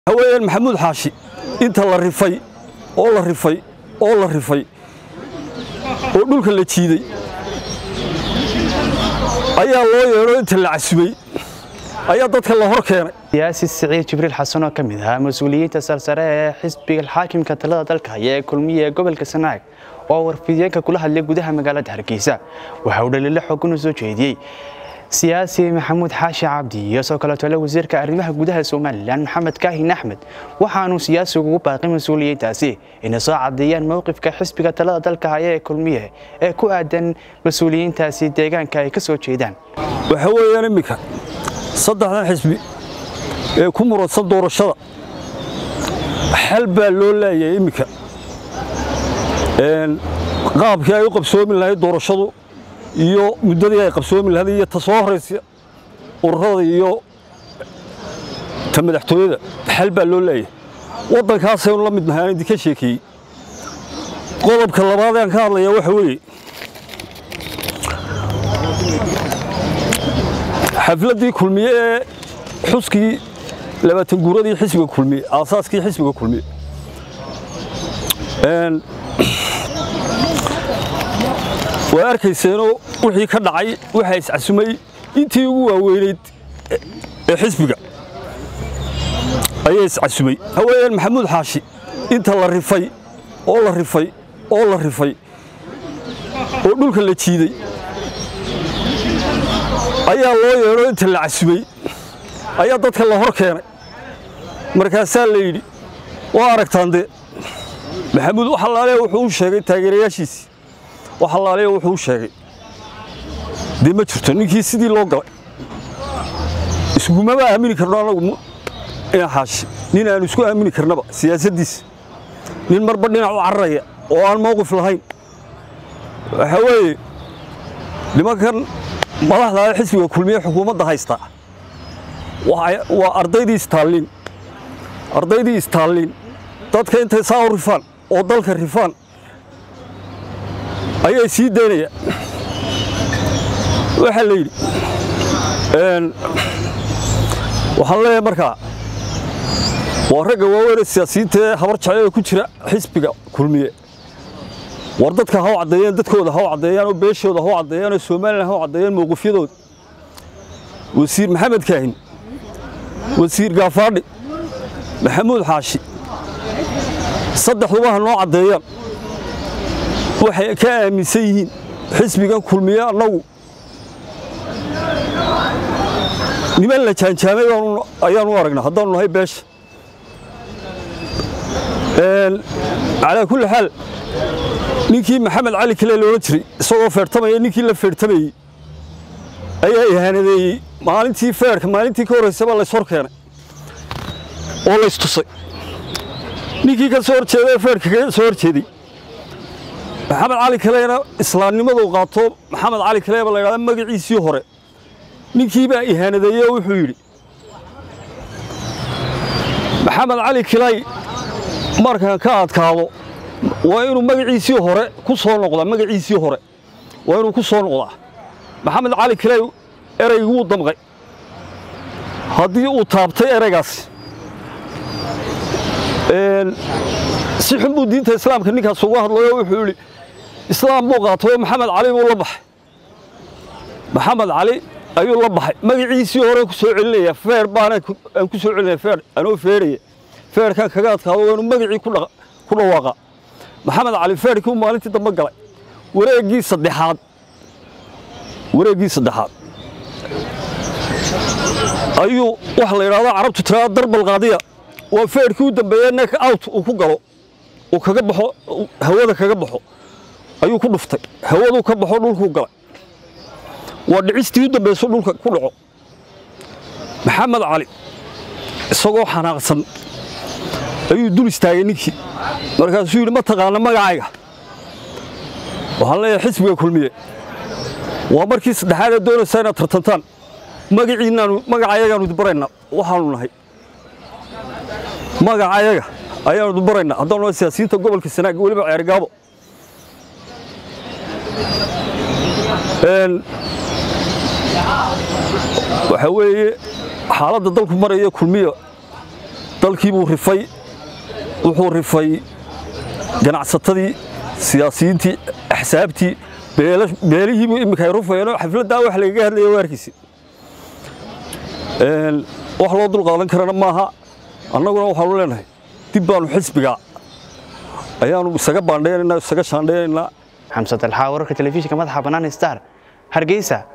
haweenan maxamuud xaashi inta la rifay oo la rifay oo la rifay oo dhulka la jiiday ayaa loo yeedho inta la casubay ayaa dadka la hor keenay siyaasi siciid jibriil xasan oo ka mid ahaa mas-uuliyiinta sarsare ee xisbiga xaakimka talada dalka haya ee kulmiya ee gobolka sanaag oo warfideenka kula hadlay gudaha magaalada hargeysa waxa uu dhaliilo xoogan u soo jeediyey siyaasi maxamuud xaashi cabdi iyo soo kaleeto le wasiirka arrimaha gudaha somalilan maxamed kaahin axmed waxaanuu siyaasigu ugu baaqay mas-uuliyiintaasi inay soo caddeeyaan mowqifka xisbiga talada dalka haya ee kulmiye ee ku aadan mas-uuliyiintaasi deegaanka ay ka soo jeedaan waxa weeyaan imminka saddexdan xisbi ee ku muradsan doorashada xal baa loo leeyahay imminka qaabkii ay u qabsoomi lahayd doorashadu iyo muddadii ay qabsoomi lahayd iyo ta soo horaysa ururada iyo ta madaxtooyada xal baa loo leeyahay waddankaasaynu la mid nahay aan idinka sheekeeyey qodobka labaad aan ka hadlayaa waxa weeye xafladdii kulmiye ee xuskii labaatan guuradii xisbiga kulmiye aasaaskii xisbiga kulmiye waa arkayseenoo wixii ka dhacay waxaa iscasumay intii ugu waaweynayd ee xisbiga ayaa iscasumay haweenan maxamuud xaashi inta la rifay oo la rifay oo la rifay oo dhulka la jiiday ayaa loo yeedho inta la casubay ayaa dadka la hor keenay markaasaa la yidhi waa aragtaan dee maxamuud waxalaale wuxuu u sheegay taageerayaashiisii waxalaale wuxuu u sheegay dee ma jirto ninkii sidii loo galay isgumama aamini karno anagu ina xaashi nin aanu isku aamini karnaba siyaasaddiisa nin marba dhinac u cararaya oo aan mowqif lahayn waxa weeye nimankan madaxda xisbiga kulmiye xukuumadda haystaa waa ardaydii istaalliin ardaydii istaalliin dadka intay saa u rifaan oo dalka rifaan ayay sii daynayaan waxaa la yidhi waxaan leeyahay markaa waa ragga waaweynee siyaasiyiinta ee habar jecel ee ku jira xisbiga kulmiye war dadka ha u caddeeyeen dadkooda ha u caddeeyaan oo beeshooda ha u caddeeyaan oo somalilan ha u caddeeyaan mowqifyadooda wasiir maxamed kaahin wasiir gaafaadhi maxamuud xaashi saddexduba ha noo caddeeyaan waxay ka aaminsan yihiin xisbigan kulmiye annagu niman la jaanjaamay ayaanu aragnaa haddaanu nahay beesha calaa kulli xaal ninkii maxamed cali kale loola jiray isagoo feertamaya ninkii la feertamayey ayaa ihaanadeeyey maalintii feerka maalintii ka horraysaba lays hor keenay oo laystusay ninkii ka soo horjeeda ee feerka kaga soo horjeeday maxamed cali kalena islaamnimaduu qaato maxamed cali kaleeba la ydhahda magaciisii hore ninkii baa ihaanadeeyey oo wuxuu yidhi maxamed cali kilay markaan ka adkaado waa inuu magaciisii hore ku soo noqdaa magaciisii hore waa inuu ku soo noqdaa maxamed cali kilay ereygii wuu damqay haddii uu taabtay ereygaasi si xun buu diinta islaamka ninkaas uga hadlayo wuxuu yidhi islaam buu qaatay oo maxamed cali buu la baxay maxamed cali ayuu la baxay magaciisii hore ku soo celinaya feer baana aan ku soo celinaya feer anoo feeraya feerkan kaga adkaado waa inuu magacii ku dhawaaqa maxamed cali feerkii uu maalintii dambe galay wareeggii saddexaad wareeggii saddexaad ayuu waxa la yidhahdo carabtu tiraada darbal qaadiya waa feerkii u dambeeyey neck out uu ku galo uu kaga baxo hawada kaga baxo ayuu ku dhuftay hawaduu ka baxo dhulkuu galay waa dhicistii u dambayso dhulka ku dhaco maxamed cali isagoo xanaaqsan ayuu dul istaagay ninkii markaasuu yidhi ma taqaana magacayga waxaan leeyahay xisbiga kulmiye waa markii saddexaad ee doonaysaa inaad tartantaan magaciinnaanu magacayagaanu baraynaa waxaanu nahay magacayaga ayaanu baraynaa haddaanu nahay siyaasiyiinta gobolka sanaag weliba ceergaabo waxaa weeye xaaladda dalku maraya kulmiya dalkii buu rifay wuxuu rifay ganacsatadii siyaasiyiintii axsaabtii beelihiibuu iminka ay rufayeenoo xafladdaa wax lagaga hadlaya waarkiisi wax loo dul qaadan karana maaha annaguna waxaanu leenahay dib baanu xisbiga ayaanu isaga baandhaynaynaa isaga shaandhaynaynaa xamse dalxaa wararka telefishinka madaxa bannaan star hargeysa